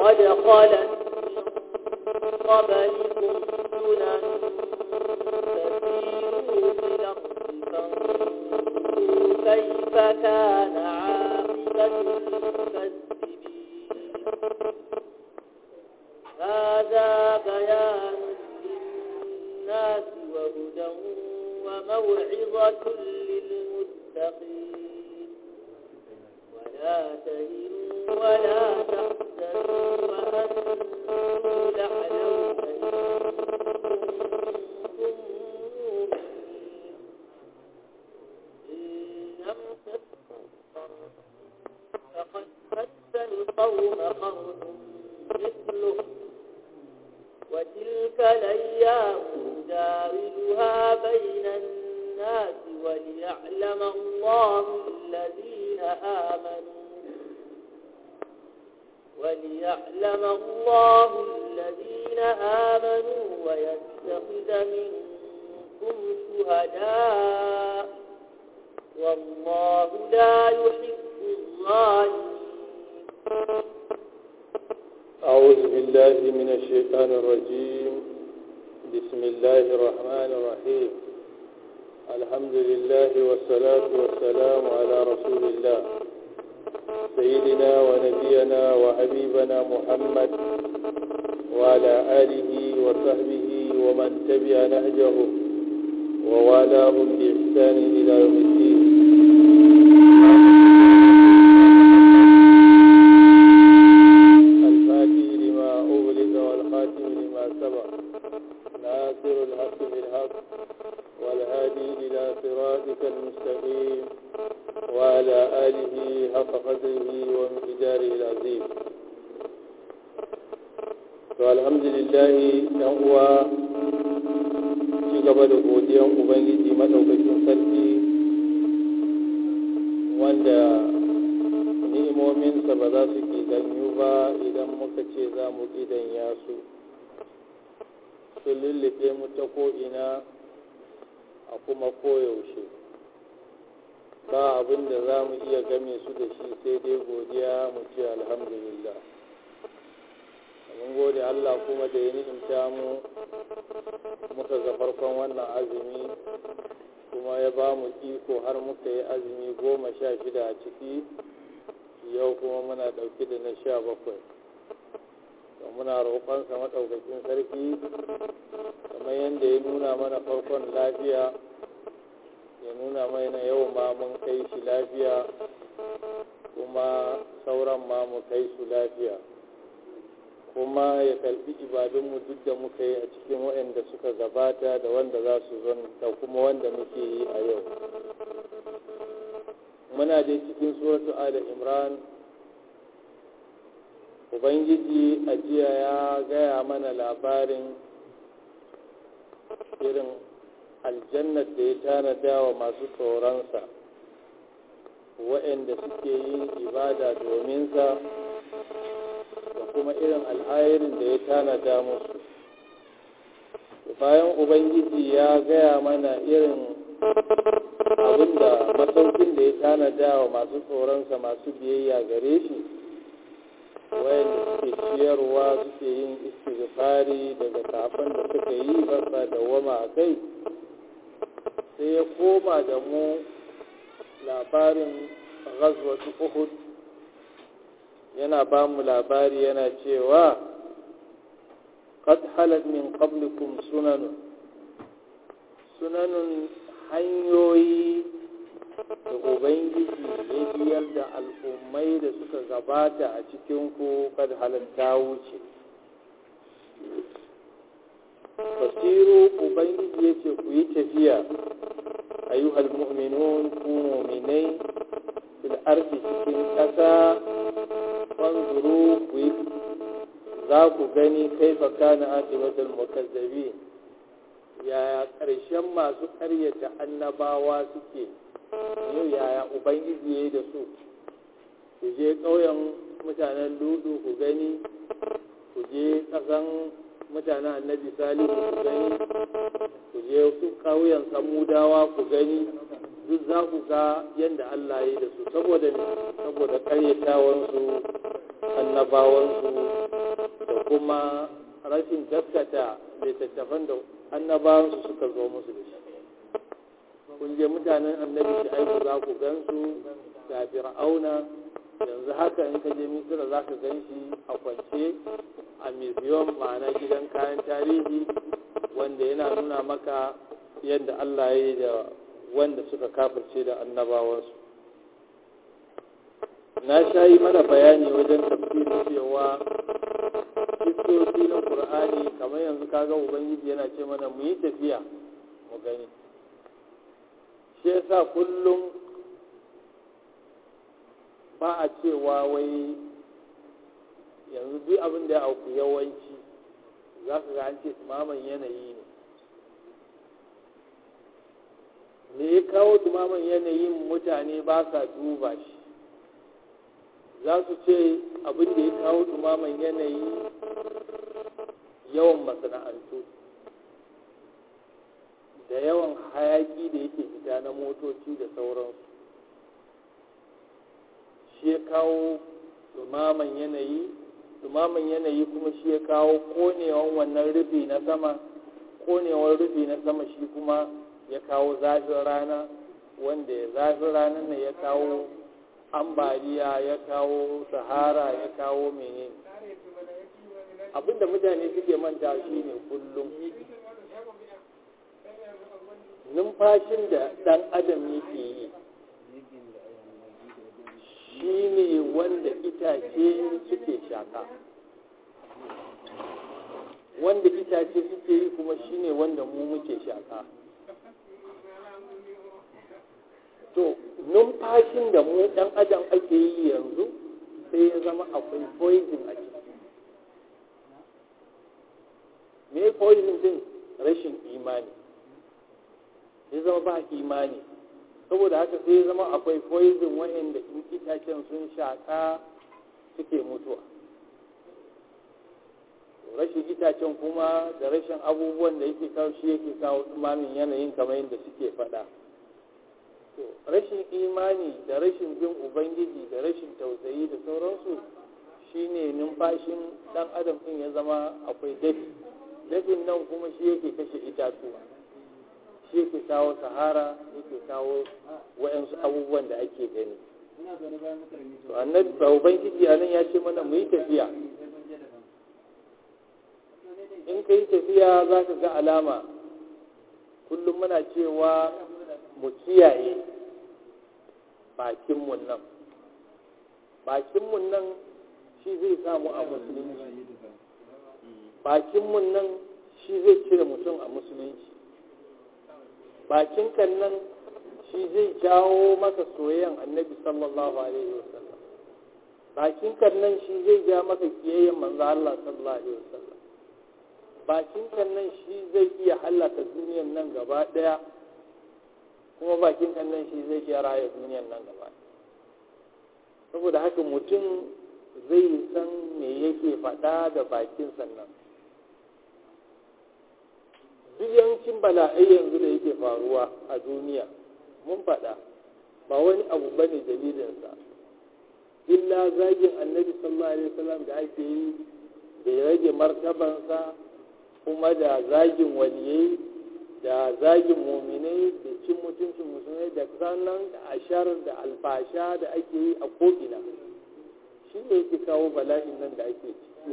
قد خلت من قبلكم سنن فسيروا في الأرض فانظروا كيف كان عاقبة المكذبين هذا بيان للناس وهدى وموعظة للمتقين ولا تهنوا ولا تحزنوا وأنتم الأعلون إن كنتم مؤمنين إن يمسككم فقد مس القوم قرن مثله وتلك الأيام نداولها بين الناس وليعلم الله الذين آمنوا وليعلم الله الذين آمنوا ويتخذ منكم شهداء والله لا يحب الظالمين أعوذ بالله من الشيطان الرجيم بسم الله الرحمن الرحيم الحمد لله والصلاة والسلام على رسول الله سيدنا ونبينا وحبيبنا محمد وعلى آله وصحبه ومن تبع نهجهم ووالاهم بإحسان إلى يوم الدين الفاتح لما أغلق والخاتم لما سبق ناصر الحق بالحق والهادي إلى صراطك المستقيم وعلى آله حق قدره ومقداره العظيم والحمد لله uwa ci gaba da godiyan ubangiji madaukakin sarki wanda ni'imominsa ba za su ke ganyu ba idan muka ce za mu ya su su lullube mu ta ko'ina a kuma koyaushe ba abin da za mu iya game su da shi sai dai godiya mu ce alhamdulillah mun gode Allah kuma da ya ni'imta mu muka ga farkon wannan azumi kuma ya ba mu iko har muka yi azumi goma sha shida a ciki yau kuma muna ɗauki da na sha bakwai da muna roƙonsa maɗaukakin sarki kamar yadda ya nuna mana farkon lafiya ya nuna mana yau ma mun kai shi lafiya kuma sauran ma mu kai su lafiya kuma ya karbi ibadunmu duk da muka yi a cikin waɗanda suka gabata da wanda za su zon da kuma wanda muke yi a yau muna dai cikin suratu ala imran ubangiji a jiya ya gaya mana labarin irin aljannar da ya tanada wa masu tsoronsa waɗanda suke yin ibada dominsa da kuma irin alhairin da ya tanada musu bayan ubangiji ya gaya mana irin abinda masaukin da ya tanada wa masu tsoronsa masu biyayya gare shi wayanda suke ciyarwa suke yin istighfari daga kafin da suka yi basa da wama a kai sai ya koma da mu labarin ghazwatu uhud yana ba mu labari yana cewa qad halat min qablikum sunanun sunanun hanyoyi da ubangiji ya biyar da al'ummai da suka gabata a cikinku kad halatta wuce basiru ubangiji ya ce ku yi tafiya ayyuhal mu'minun ku mu'minai fil ardi cikin ƙasa fanzuru ku yi za ku gani kaifa kana aqibatul mukazzabin yaya ƙarshen masu ƙaryata annabawa suke yau yaya ubangiji ya yi da su ku je ƙauyen mutanen ludu ku gani ku je ƙasan mutanen annabi salihu ku gani ku je su ƙauyen samudawa ku gani duk za ku ga yadda Allah ya yi da su saboda ne saboda ƙaryatawansu annabawansu kuma rashin gaskata littattafan da annabawansu suka zo musu da shi kun je mutanen annabi shi aiki za ku gansu ga fir'auna yanzu haka in ka je misira za ka gan shi a kwance a museum ma'ana gidan kayan tarihi wanda yana nuna maka yadda allah ya yi da wanda suka kafirce da annabawansu na sha yi mana bayani wajen tafsirin cewa kistoci na ƙur'ani kamar yanzu kaga ubangiji yana ce mana mu yi tafiya mu gani shi yasa kullum ba a cewa wai yanzu duk abin da ya auku yawanci za ka ga an ce tumaman yanayi ne me ya kawo tumaman yanayin mutane ba sa duba shi za su ce abin da ya kawo tumaman yanayi yawan masana'antu da yawan hayaki da yake fita na motoci da sauransu shi ya kawo dumaman yanayi dumaman yanayi kuma shi ya kawo konewan wannan rufi na sama konewar rufi na sama shi kuma ya kawo zafin rana wanda ya zafin ranar ne ya kawo ambaliya ya kawo sahara ya kawo menene abinda mutane suke manta shi ne kullum numfashin da ɗan adam yake yi shi ne wanda itace suke shaka wanda itace suke yi kuma shi ne wanda mu muke shaka to numfashin da mu ɗan adam ake yi yanzu sai ya zama akwai poison a ciki me poison din rashin imani ya zama ba imani saboda haka sai ya zama akwai poison wa'anda in itacen sun shaka suke mutuwa rashin itacen kuma da rashin abubuwan da yake kawo shi yake kawo tsumamin yanayin kamar yadda suke faɗa rashin imani da rashin bin ubangiji da rashin tausayi da sauransu shine numfashin ɗan adam ɗin ya zama akwai dafi dafin nan kuma shi yake kashe itatuwa shi yake kawo sahara yake kawo wa'yansu abubuwan da ake gani to annabi ba ubangiji a nan ya ce mana mu yi tafiya in ka yi tafiya za ka ga alama kullum muna cewa mu kiyaye bakinmu nan bakinmu nan shi zai samu a musulunci bakinmu nan shi zai cire mutum a musulunci bakin kan nan shi zai jawo maka soyayyan annabi sallallahu alaihi wasallam bakin kan nan shi zai ja maka kiyayyen manzo Allah sallallahu alaihi wasallam bakin kan nan shi zai iya halaka duniyan nan gaba daya kuma bakin kan nan shi zai iya raya duniyan nan gaba saboda haka mutum zai san me yake faɗa da bakin sannan duk yawancin bala'ai yanzu da yake faruwa a duniya mun faɗa ba wani abu ba ne dalilinsa illa zagin annabi sallallahu alaihi wasallam da ake yi da ya rage martabansa kuma da zagin waliyai da zagin muminai da cin mutuncin musulmai da sannan da ashar da alfasha da ake yi a ko'ina shi ne yake kawo bala'in nan da ake ciki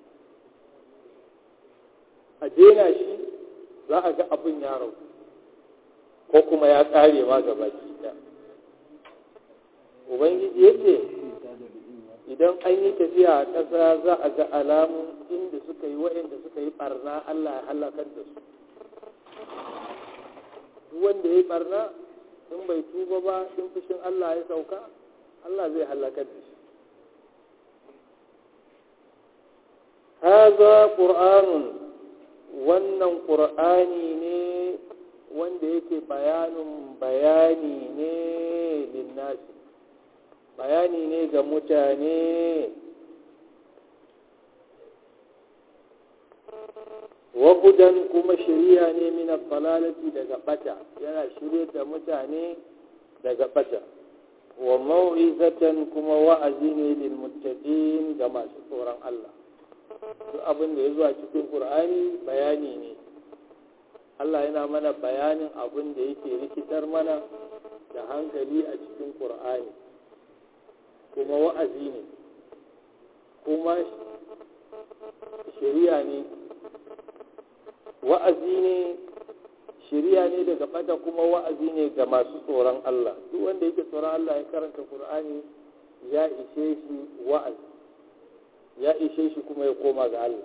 a daina shi za a ga abin ya rau ko kuma ya ƙare ma gaba ɗaya ubangiji ya ce idan an yi tafiya a ƙasa za a ga alamun inda suka yi waɗanda suka yi ɓarna allah ya halakar da su duk wanda ya yi ɓarna in bai tuba ba in fushin allah ya sauka allah zai halakar da shi haza ƙur'anun wannan ƙur'ani ne wanda yake bayanin bayani ne linnasi bayani ne ga mutane wahudan kuma shirya ne mina falalati daga bata yana shirya da mutane daga bata wa mau'izatan kuma wa'azi ne lil muttaqin ga masu tsoron Allah duk abin da ya zuwa cikin ƙur'ani bayani ne Allah yana mana bayanin abin da yake rikitar mana da hankali a cikin ƙur'ani kuma wa'azi ne kuma shari'a ne wa'azi ne shari'a ne daga bata kuma wa'azi ne ga masu tsoron Allah duk wanda yake tsoron Allah ya karanta Qur'ani ya ishe shi wa'azi ya ishe shi kuma ya koma ga Allah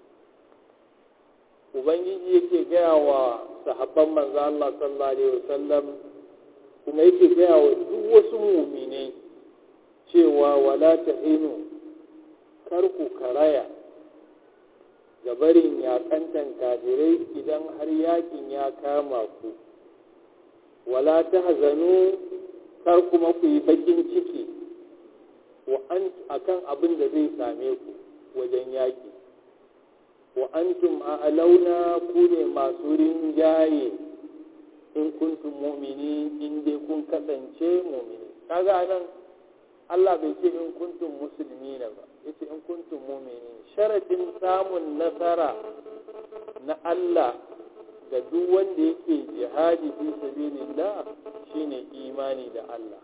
ubangiji yake gaya wa sahabban manzo Allah sallallahu alaihi wasallam kuma yake gaya wa duk wasu mu'minai cewa wala tahinu kar ku karaya ga barin yakantan kafirai idan har yakin ya kama ku wala ta hazanu kar kuma ku yi bakin ciki wa an akan abin da zai same ku wajen yaki wa antum a'launa ku ne masu rinjaye in kuntum mu'mini in dai kun kasance mu'mini kaga anan Allah bai ce in kuntum musulmina ba yace in kuntum mu'minin sharadin samun nasara na Allah ga duk wanda yake jihadi fi sabilillah shine imani da Allah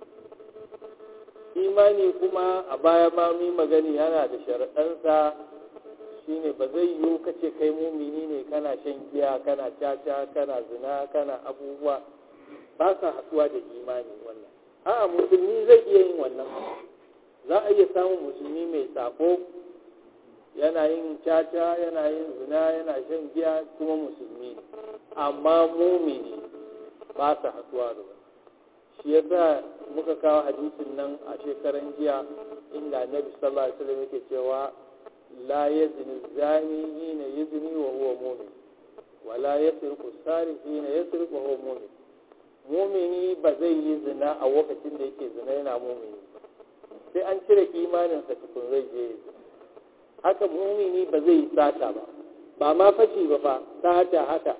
imani kuma a baya ma mu magani yana da sharaɗansa shine ba zai yiwu kace kai mumini ne kana shan giya kana caca kana zina kana abubuwa ba sa haɗuwa da imani wannan a'a musulmi zai iya yin wannan za a iya samun musulmi mai sako yana yin caca yana yin zina yana shan giya kuma musulmi amma mumini ba sa haɗuwa da wani shi yasa muka kawo hadisin nan a shekaran jiya inda annabi sallallahu alaihi wasallam yake cewa la yazni zani hina yazni wa huwa mu'min wa la yasriqu sarif hina yasriqu wa huwa mu'min mu'mini ba zai yi zina a lokacin da yake zina yana mu'mini sai an cire imaninsa tukun zai je haka mumini ba zai yi sata ba ba ma fashi ba fa sata haka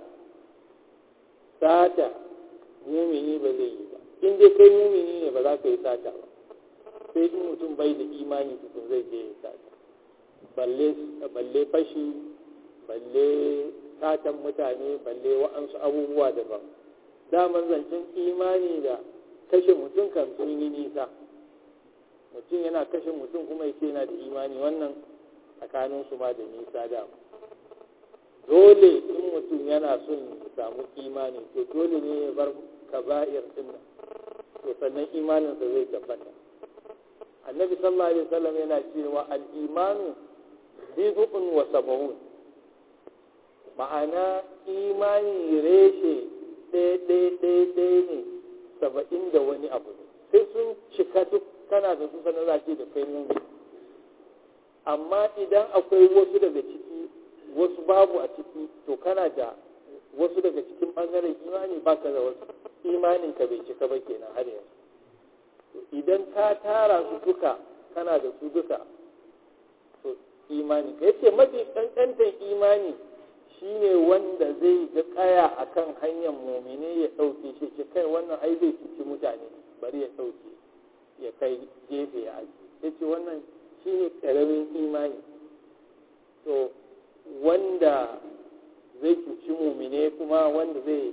sata mumini ba zai yi ba in dai kai mumini ne ba za ka yi sata ba sai in mutum bai da imani tukun zai je yi sata balle fashi balle satan mutane balle wa'ansu abubuwa daban daman zancen imani da kashe mutum kan sun yi nisa mutum yana kashe mutum kuma yake yana da imani wannan tsakanin su ma da nisa da dole in mutum yana son ya samu imani to dole ne ya bar kaba'ir din nan to sannan imaninsa zai tabbata annabi sallallahu alaihi wasallam yana cewa al-imanu bid'un wa sab'un ma'ana imani reshe ɗaya ɗaya ɗaya ɗaya ne saba'in da wani abu sai sun cika duk kana da su sanar za da kai mumi amma idan akwai wasu daga ciki wasu babu a ciki to kana da wasu daga cikin ɓangaren imani baka da wasu imanin ka bai cika ba kenan har yanzu idan ka tara su duka kana da su duka to imani ka yace mafi kankantan imani shine wanda zai ga kaya akan hanyar mumine ya ɗauke shi ce kai wannan ai zai cuci mutane bari ya ɗauke ya kai gefe ya aji ya ce wannan shi ne ƙaramin imani to wanda zai cuci mumine kuma wanda zai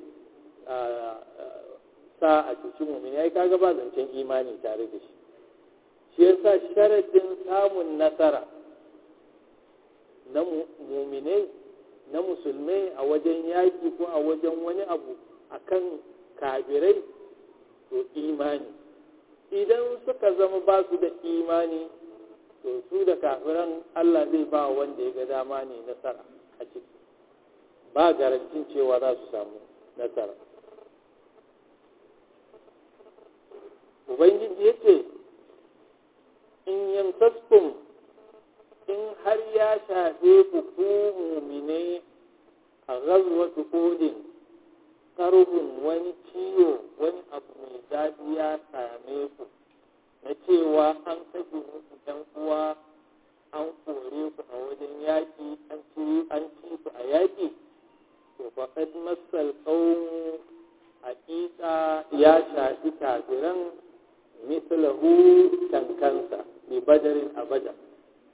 sa a cuci mumine ya kaga ba zancen imani tare da shi shi yasa sharadin samun nasara na mumine na musulmai a wajen yaƙi ko a wajen wani abu akan kafirai to imani idan suka zama ba su da imani to su da kafiran Allah zai ba wanda ya ga dama ne nasara a ciki ba garantin cewa za su samu nasara ubangiji ya ce in yamsaskum in har ya shafe ku ku mumine a gazuwatu kodin karfin wani ciwo wani abu mai daɗi ya same ku na cewa an kashe muku ɗan uwa an kore ku a wajen yaƙi an ci an ci ku a yaƙi to faqad masal qawm haƙiƙa ya shafi kafiran mislahu tankansa bi badarin abada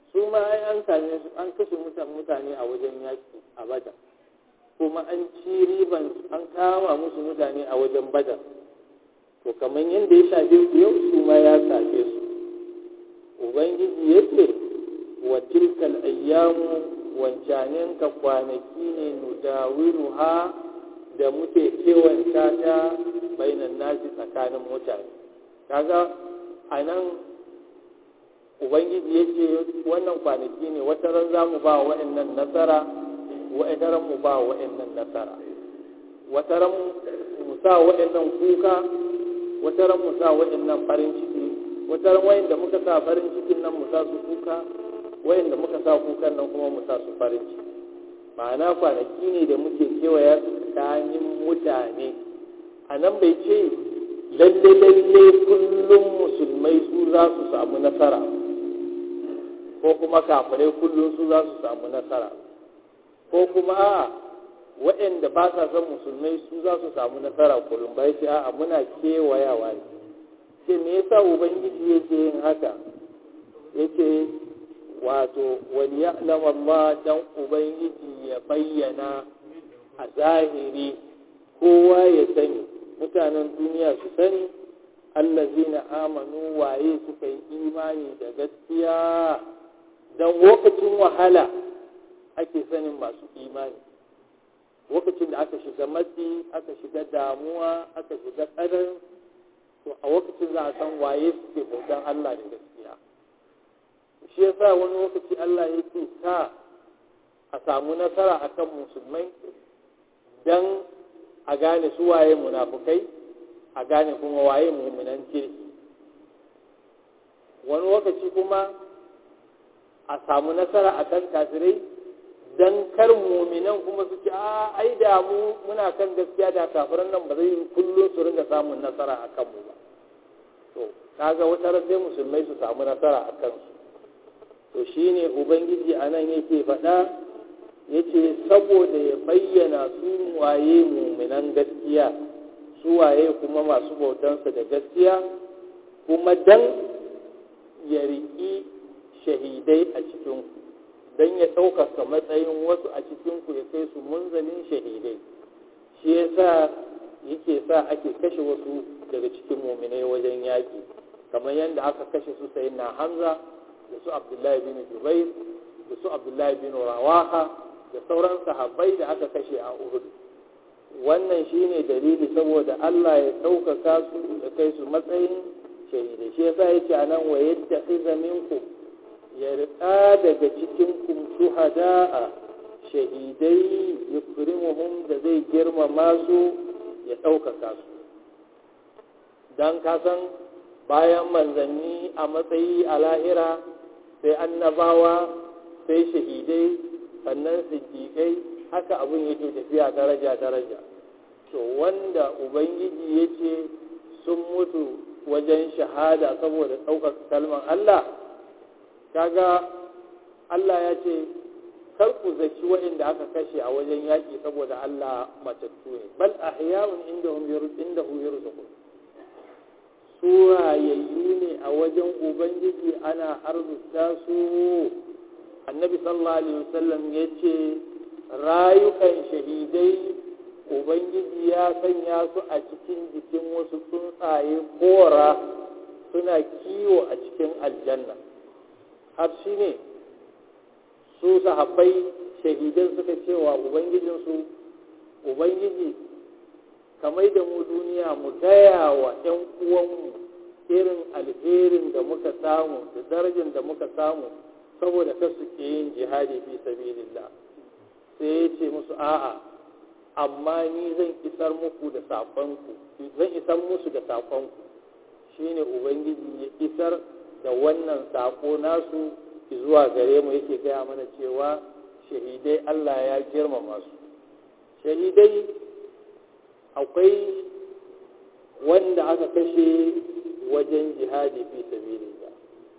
su ma ai an same su an kashe mutane a wajen yaƙi a badar kuma an ci riban an kama musu mutane a wajen badar to kamar yadda ya shafe su yau su ma ya shafe su ubangiji ya ce wa tilkal ayyamu wancanen ka kwanaki ne nudawiru ha da muke kewanta ta bainan nasi tsakanin mutane kaga a nan ubangiji ya ce wannan kwanaki ne wata ran za mu ba wa'annan nasara wa'ata ran mu ba wa'annan nasara wata ran mu sa wa'annan kuka wata ran mu sa wa'annan farin ciki wata ran wayanda muka sa farin cikin nan mu sa su kuka wayanda muka sa kukan nan kuma mu sa su farin ciki ma'ana kwanaki ne da muke kewaya su tsakanin mutane a nan bai ce lalle lalle kullum musulmai su za su samu nasara ko kuma kafirai kullum su za su samu nasara ko kuma a waɗanda ba sa son musulmai su za su samu nasara kullum bai ce a muna kewayawa ne ce me yasa ubangiji yake yin haka yake wato wani ya'lam Allah dan ubangiji ya bayyana a zahiri kowa ya sani mutanen duniya su sani allazina amanu waye suka yi imani da gaskiya dan lokacin wahala ake sanin masu imani lokacin da aka shiga matsi aka shiga damuwa aka shiga tsadar to a lokacin za a san waye suke bautan Allah da gaskiya shi yasa wani lokaci Allah yake sa a samu nasara akan musulmai dan a gane su waye munafukai a gane kuma waye mu'minan kirki wani lokaci kuma a samu nasara akan kafirai dan kar mu'minan kuma su ce a ai da mu muna kan gaskiya da kafiran nan ba zai kullum su ringa samun nasara akan mu ba to kaga wata ran sai musulmai su samu nasara a kansu to shine ubangiji anan yake faɗa yace saboda ya bayyana su waye muminan gaskiya su waye kuma masu bautansa da gaskiya kuma dan ya riƙi shahidai a cikinku don ya ɗaukaka matsayin wasu a cikinku ya kai su munzalin shahidai shi yasa yake sa ake kashe wasu daga cikin muminai wajen yaƙi kamar yadda aka kashe su sayi na hamza da su abdullahi bin jubair da su abdullahi bin rawaha da sauran sahabbai da aka kashe a uhud wannan shine dalili saboda allah ya ɗaukaka su da kai su matsayin shahidai shi yasa yake a nan wa yadda minkum ya riƙa daga cikin kum shuhada'a shahidai yukrimuhum da zai girmama su ya ɗaukaka su don kasan bayan manzanni a matsayi a lahira sai annabawa sai shahidai sannan siddiƙai haka abin yake tafiya daraja-daraja to wanda ubangiji ya ce sun mutu wajen shahada saboda ɗaukaka kalmar Allah kaga Allah ya ce kar ku zaki waɗanda aka kashe a wajen yaƙi saboda Allah matattu ne bal ahya'un indahum indahu yarzuqun su rayayyu ne a wajen ubangiji ana arzuta su annabi sallallahu alaihi wasallam ya ce rayukan shahidai ubangiji ya sanya su a cikin jikin wasu tsuntsaye kora suna kiwo a cikin aljanna har shi ne su sahabbai shahidan suka cewa ubangijinsu ubangiji kamar da mu duniya mu gaya wa 'yan uwanmu irin alherin da muka samu da darajar da muka samu saboda ka su ke yin jihadi fi sabilillah sai ya ce musu a'a amma ni zan isar muku da saƙonku zan isar musu da saƙonku shine ubangiji ya isar da wannan saƙo nasu zuwa gare mu yake gaya mana cewa shahidai Allah ya girmama su shahidai akwai wanda aka kashe wajen jihadi fi sabilillah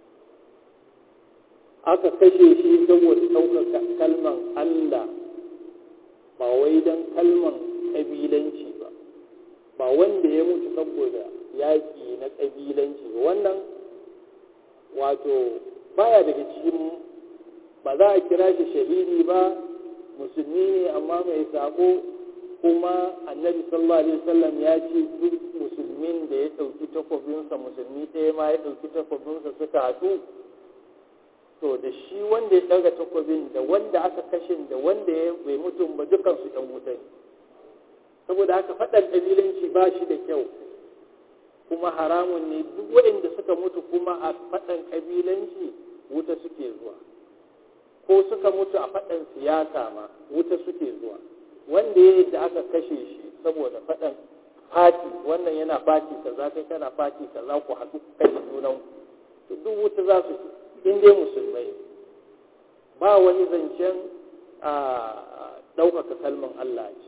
aka kashe shi saboda ɗaukaka kalman Allah ba wai don kalman ƙabilanci ba ba wanda ya mutu saboda yaƙi na ƙabilanci ba wannan wato baya daga cikin ba za a kira shi shahidi ba musulmi ne amma mai sako kuma annabi sallallahu alaihi wasallam ya ce duk musulmin da ya ɗauki takwabinsa musulmi ɗaya ma ya ɗauki takwabinsa suka haɗu to da shi wanda ya ɗaga takwabin da wanda aka kashe da wanda ya bai mutum ba dukansu ɗan wuta ne saboda haka faɗan ƙabilanci ba shi da kyau kuma haramun ne duk waɗanda suka mutu kuma a faɗan ƙabilanci wuta suke zuwa ko suka mutu a faɗan siyasa ma wuta suke zuwa wanda ya da aka kashe shi saboda faɗan fati wannan yana fati kaza kai kana fati kaza ku haɗu kashe junan to duk wuta za su in dai musulmai ba wani zancen a ɗaukaka kalman Allah ce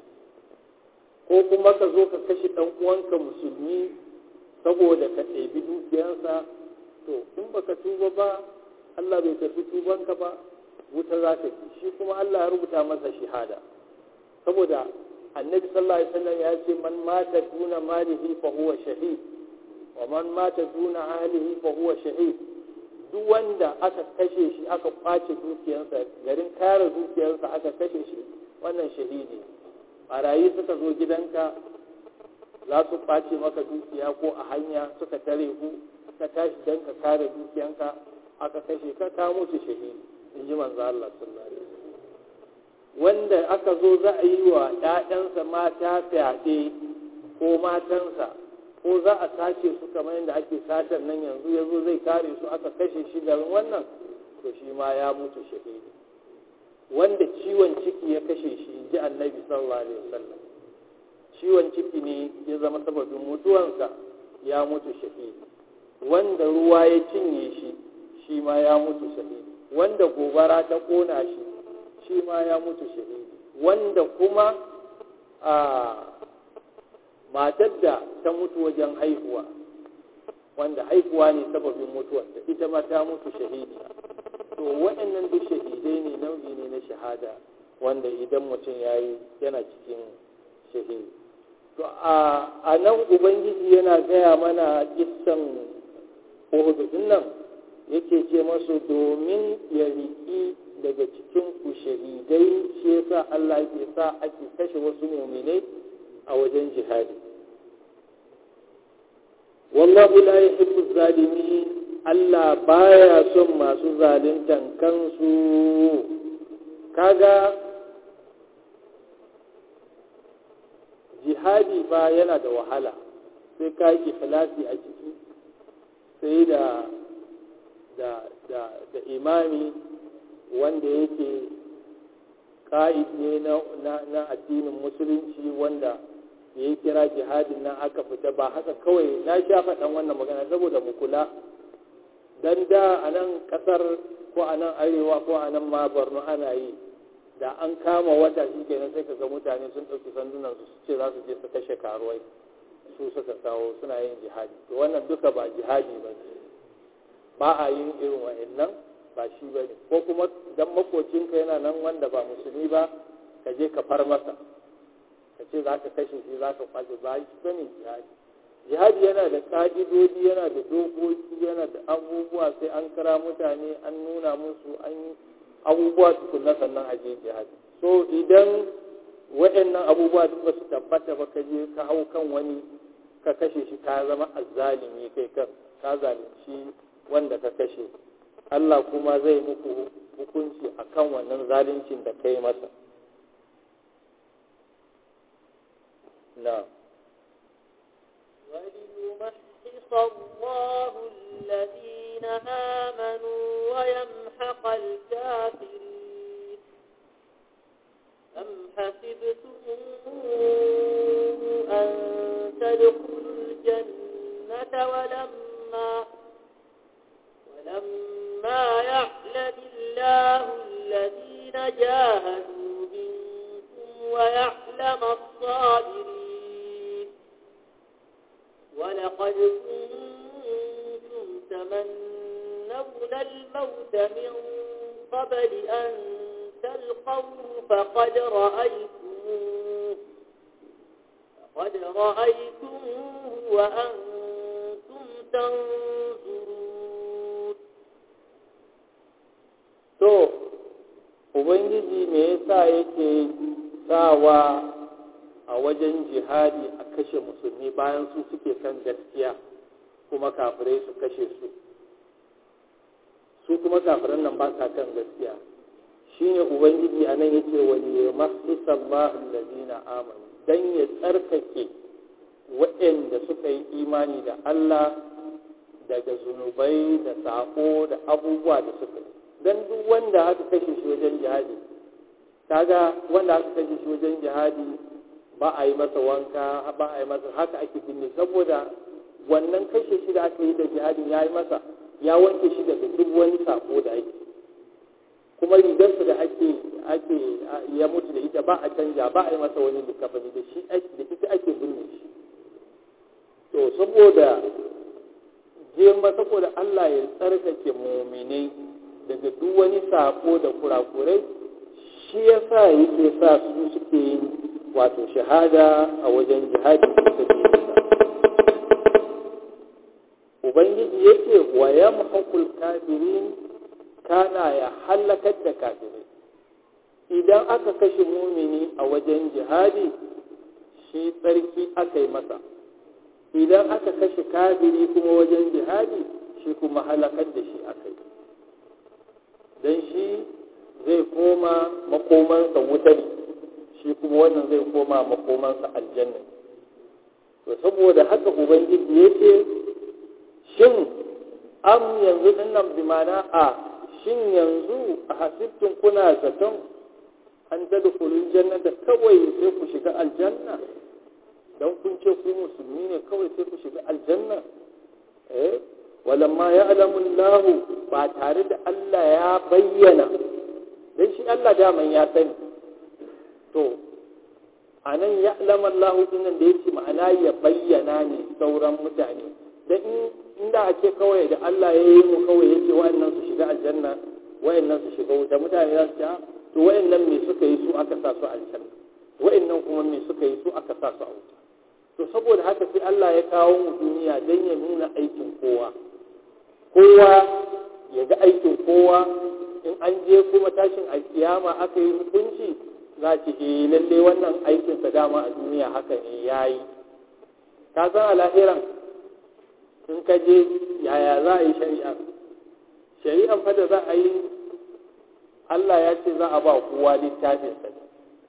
ko kuma ka zo ka kashe ɗan uwanka musulmi saboda ka ɗebi dukiyarsa to in baka tuba ba Allah bai tafi tubanka ba wuta za ta ci shi kuma Allah ya rubuta masa shahada saboda annabi sallallahu alaihi wasallam ya ce man mata duna malihi fa huwa shahid wa man mata duna ahlihi fa huwa shahid duk wanda aka kashe shi aka kwace dukiyarsa garin kare dukiyarsa aka kashe shi wannan shahidi barayi suka zo gidanka za su kwace maka dukiya ko a hanya suka tare ku ka tashi don ka kare dukiyanka aka kashe ka ka mutu shahidi in ji manzo Allah sallallahu alaihi wasallam wanda aka zo za a yi wa ƴaƴansa mata fyaɗe ko matansa ko za a sace su kamar yadda ake satar nan yanzu ya zo zai kare su aka kashe shi garin wannan to shi ma ya mutu shahidi wanda ciwon ciki ya kashe shi in ji annabi sallallahu alaihi wasallam ciwon ciki ne ya zama sababin mutuwansa ya mutu shahidi wanda ruwa ya cinye shi shi ma ya mutu shahidi wanda gobara ta kona shi shi ma ya mutu shahidi wanda kuma a matar da ta mutu wajen haihuwa wanda haihuwa ne sababin mutuwarta ita ma ta mutu shahidi to waɗannan duk shahidai ne nau'i ne na shahada wanda idan mutum ya yi yana cikin shahidi to a nan ubangiji yana gaya mana kissan uhudu nan yake ce masu domin ya riƙi daga cikin ku shahidai shi yasa Allah yake sa ake kashe wasu muminai a wajen jihadi wallahu la yuhibbu zalimin Allah baya son masu zaluntan kansu kaga jihadi ba yana da wahala sai ka yi ikhlasi a ciki sai da da da da imami wanda yake ka'id ne na, na, na addinin musulunci wanda ya yi kira jihadin nan aka fita ba haka kawai na sha faɗan wannan magana saboda mu kula dan da a nan ƙasar ko a nan arewa ko a nan ma borno ana yi da an kama wata shi kenan sai ka ga mutane sun ɗauki sandunan su ce za su je su kashe karuwai su suka kawo suna yin jihadi to wannan duka ba jihadi ba ne ba a yin irin wa'annan ba shi ba ne ko kuma dan makocinka yana nan wanda ba musulmi ba ka je ka far masa ka ce za ka kashe shi za ka kwace ba shi ba ne jihadi jihadi yana da ƙa'idodi yana da dokoki yana da abubuwa sai an kira mutane an nuna musu an yi abubuwa tukunna sannan a je jihadi so idan waɗannan abubuwa duk ba su tabbata ba ka je ka hau kan wani ka kashe shi ka zama azzalimi kai kan ka zalunci wanda ka kashe Allah kuma zai muku hukunci akan wannan zaluncin da kai masa na وليمحص الله الذين آمنوا ويمحق الكافرين أم حسبتم أن تدخلوا الجنة ولما ولما يعلم الله الذين جاهدوا منكم ويعلم الصابرين ولقد كنتم تمنون الموت من قبل أن تلقوه فقد رأيتموه فقد رأيتموه وأنتم تنظرون to ubangiji me yasa yake sawa a wajen jihadi a kashe musulmi bayan su suke kan gaskiya kuma kafirai su kashe su su kuma kafiran nan ba sa kan gaskiya shine ubangiji a nan yake wani ya mahisa allazina amanu dan ya tsarkake waɗanda suka yi imani da Allah daga zunubai da sako da abubuwa da suka yi don duk wanda aka kashe shi wajen jihadi kaga wanda aka kashe shi wajen jihadi ba a yi masa wanka ba a yi masa haka ake binne saboda wannan kashe shi da aka yi da jihadin ya yi masa ya wanke shi daga duk wani sako da ake kuma rigarsa da ake ake ya mutu da ita ba a canja ba a yi masa wani likafani da shi da ita ake binne shi to saboda jema saboda Allah ya tsarkake muminai daga duk wani sako da kurakurai shi ya sa yake sa su suke yin wato shahada a wajen jihadi da ubangiji yake wa yamhaqul kafirin kana ya halakar da kafirai idan aka kashe mumini a wajen jihadi shi tsarki aka yi masa idan aka kashe kafiri kuma wajen jihadi shi kuma halakar da shi aka yi don shi zai koma makomansa wuta ne shi kuma wannan zai koma makomansa aljanna to saboda haka ubangiji ya ce shin am yanzu dinnan bi mana a shin yanzu a hasibtun kuna zaton an ta dukulun jannata kawai sai ku shiga aljanna don kun ce ku musulmi ne kawai sai ku shiga aljanna eh walamma ya alamun lahu ba tare da Allah ya bayyana don shi Allah daman ya sani to a nan ya alamun lahu dinan da yake ma'ana ya bayyana ne sauran mutane don inda a ce kawai da Allah ya yi mu kawai ya ce wa'annan su shiga aljanna wa'annan su shiga wuta mutane za su ce to wa'annan me suka yi su aka sa su aljanna wa'annan kuma me suka yi su aka sa su a wuta to saboda haka sai Allah ya kawo mu duniya don ya nuna aikin kowa kowa ya ga aikin kowa in an je kuma tashin alkiyama aka yi hukunci za ce eh lalle wannan aikinsa dama a duniya haka ne ya yi ka san a lahiran in ka je yaya za a yi shari'a shari'an fa da za a yi Allah ya ce za a ba kowa littafinsa ne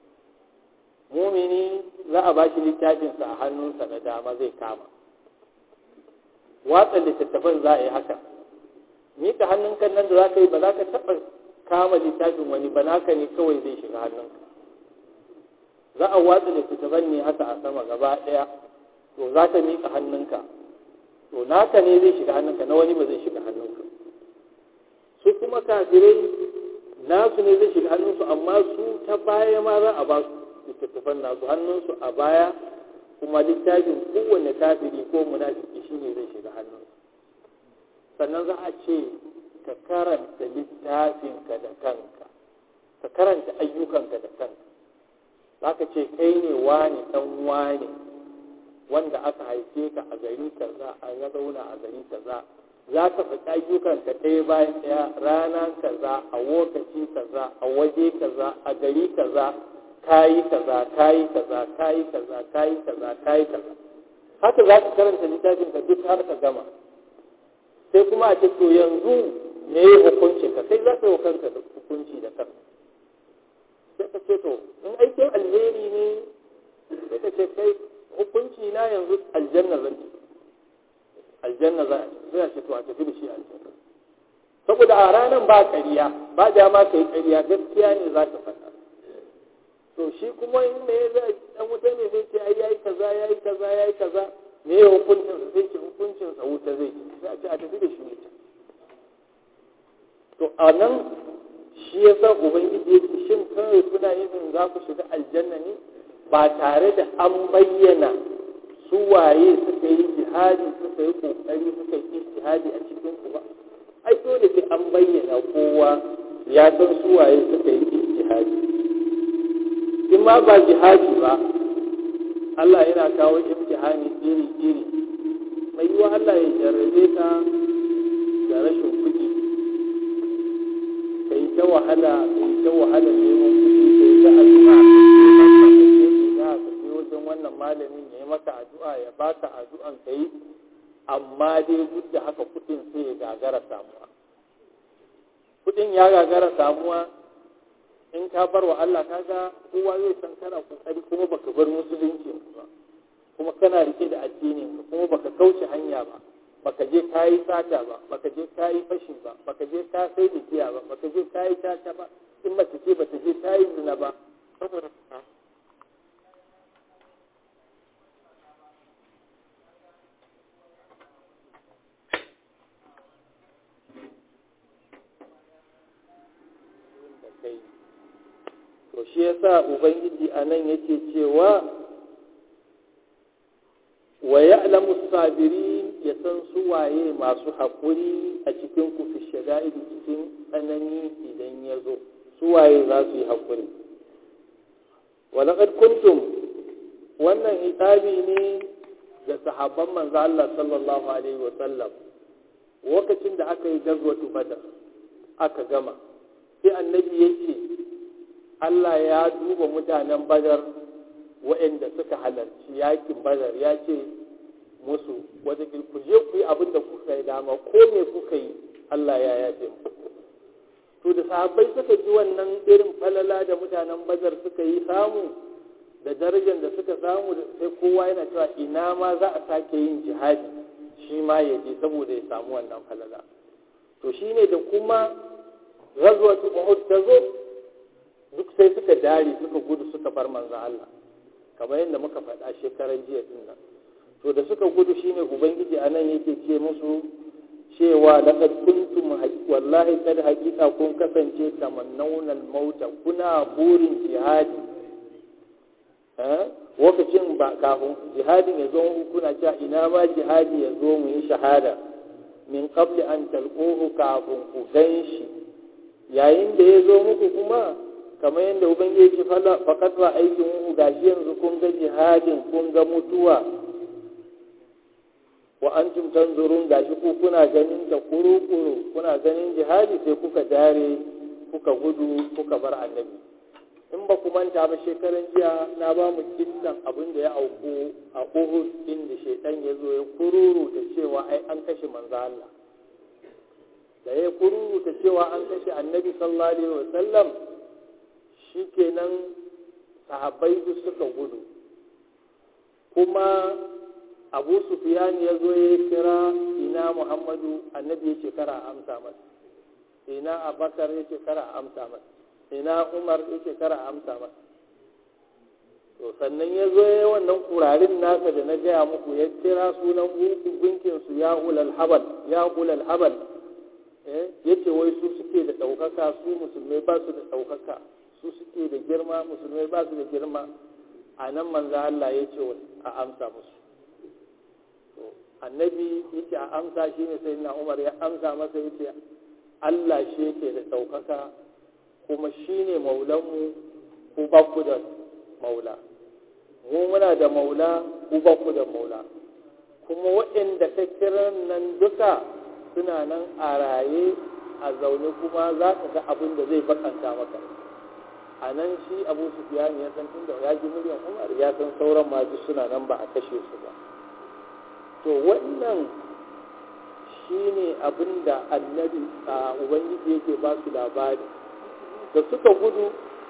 mumini za a ba shi littafinsa a hannunsa na dama zai kama watsa littattafan za a yi haka mika hannunka nan da za ka yi ba za ka taɓa kama littafin wani ba naka ne kawai zai shiga hannunka za a watsa littattafan ne haka a sama gaba ɗaya to za ka mika hannunka to naka ne zai shiga hannunka na wani ba zai shiga hannunka su kuma kafirai nasu ne zai shiga hannunsu amma su ta baya ma za a ba su littattafan nasu hannunsu a baya kuma littafin kowane kafiri ko munafiki shi ne zai shiga hannunsu sannan za a ce ka karanta littafinka da kanka ka karanta ayyukanka da kanka za ka ce kai ne wani ɗan wani wanda aka haife ka a gari kaza a ya zauna a gari kaza za ka faɗi ayyukanka ɗaya bayan ɗaya rana kaza a lokaci kaza a waje kaza a gari kaza kayi kaza kayi kaza kayi kaza kayi kaza kayi kaza haka za ka karanta littafin ka duk har ka gama sai kuma a ce to yanzu me ya hukuncin ka sai za ka yi kanka da hukunci da kanka sai ka ce to in aikin alheri ne sai ka ce kai hukunci na yanzu aljanna zan ci aljanna za a sai a ce to a tafi da shi aljanna saboda a ranar ba ƙarya ba dama ka yi ƙarya gaskiya ne za ka faɗa to shi kuma in me ya dan wuta ne sai ce ai yayi kaza yayi kaza yayi kaza me ya hukuncin sa sai ce hukuncin sa wuta zai ci sai a ce a tafi da shi wuta to a nan shi yasa ubangiji ya ce shin kawai kuna yin za ku shiga aljanna ne ba tare da an bayyana su waye suka yi jihadi suka yi kokari suka yi jihadi a cikin ku ba ai dole sai an bayyana kowa ya san su waye suka yi jihadi in ma ba jihadi ba Allah yana kawo imtihani iri-iri mai yiwa Allah ya jarrabe ka da rashin kuɗi ka yi ta ta wahala kai ta wahala neman kuɗi kai ta addu'a ka je maka ka je ina ka je wajen wannan malamin ya yi maka addu'a ya baka addu'an ka yi amma dai duk da haka kuɗin sai ya gagara samuwa kuɗin ya gagara samuwa in ka bar wa Allah kaga kowa zai san kana kokari kuma baka bar musulunci ba kuma kana rike da addinin ka kuma baka kauce hanya ba baka je kayi sata ba baka je kayi fashi ba baka je ka sai da giya ba baka je kayi tata ba in mace ce bata je kayi zina ba saboda to shi yasa ubangiji anan yake cewa wa ya'lamu sabirin ya san su waye masu haƙuri a cikin ku fi shada'id cikin tsanani idan ya zo su waye za su yi haƙuri wa laqad kuntum wannan hitabi ne ga sahabban manzo Allah sallallahu alaihi wa sallam lokacin da aka yi gazwatu badar aka gama sai annabi yake Allah ya duba mutanen badar waɗanda suka halarci yakin badar ya ce musu wata ku je ku yi abin da kuka yi dama ko me kuka yi Allah ya yafe mu to da sahabbai suka ji wannan irin falala da mutanen badar suka yi samu da darajar da suka samu sai kowa yana cewa ina ma za a sake yin jihadi shi ma ya je saboda ya samu wannan falala to shine da kuma ghazwatu uhud ta zo duk sai suka dare suka gudu suka bar manzan Allah kamar yadda muka faɗa shekaran jiya din nan to da suka gudu shine ubangiji anan yake ce musu cewa laqad kuntum wallahi kad haqiqa kun kasance tamannawna al-mauta kuna burin jihadi eh lokacin ba kafin jihadin ya zo kuna cewa ina ma jihadi ya zo mu yi shahada min qabli an talquhu kafin ku ganshi yayin da ya zo muku kuma kamar yadda ubangiji ce fakat ba aikin mu gashi yanzu kun ga jihadin kun ga mutuwa wa antum tanzurun gashi ku kuna ganin ta kuru-kuru kuna ganin jihadi sai kuka dare kuka gudu kuka bar annabi in ba ku manta ba shekaran jiya na ba mu kissan abin da ya auku a Uhud inda shaitan ya zo ya kururu ta cewa ai an kashe manzo Allah da ya kururu ta cewa an kashe annabi sallallahu alaihi wasallam shikenan sahabbai duk suka gudu kuma abu sufiyan ya zo ya kira ina muhammadu annabi ya ce kara amsa masa ina abakar ya ce kara amsa masa ina umar ya ce kara amsa masa to sannan ya zo ya wannan kurarin nasa da na gaya muku ya kira sunan gunkinsu ya ulal habal ya ulal habal ya ce wai su suke da ɗaukaka su musulmai ba su da ɗaukaka su suke da girma musulmai ba su da girma a nan manzo Allah ya ce a amsa musu annabi yake a amsa shi ne sai na umar ya amsa masa yace Allah shi yake da ɗaukaka kuma shi ne maulanmu ku ba ku da maula mu muna da maula ku ba ku da maula kuma waɗanda ka kiran nan duka suna nan a raye a zaune kuma za ka ga abin da zai bakanta maka a nan shi abu su ya san tunda ya ji miliyan umar ya san sauran masu suna nan ba a kashe su ba to wannan shi ne abin da annabi a ubangiji yake ba su labari da suka gudu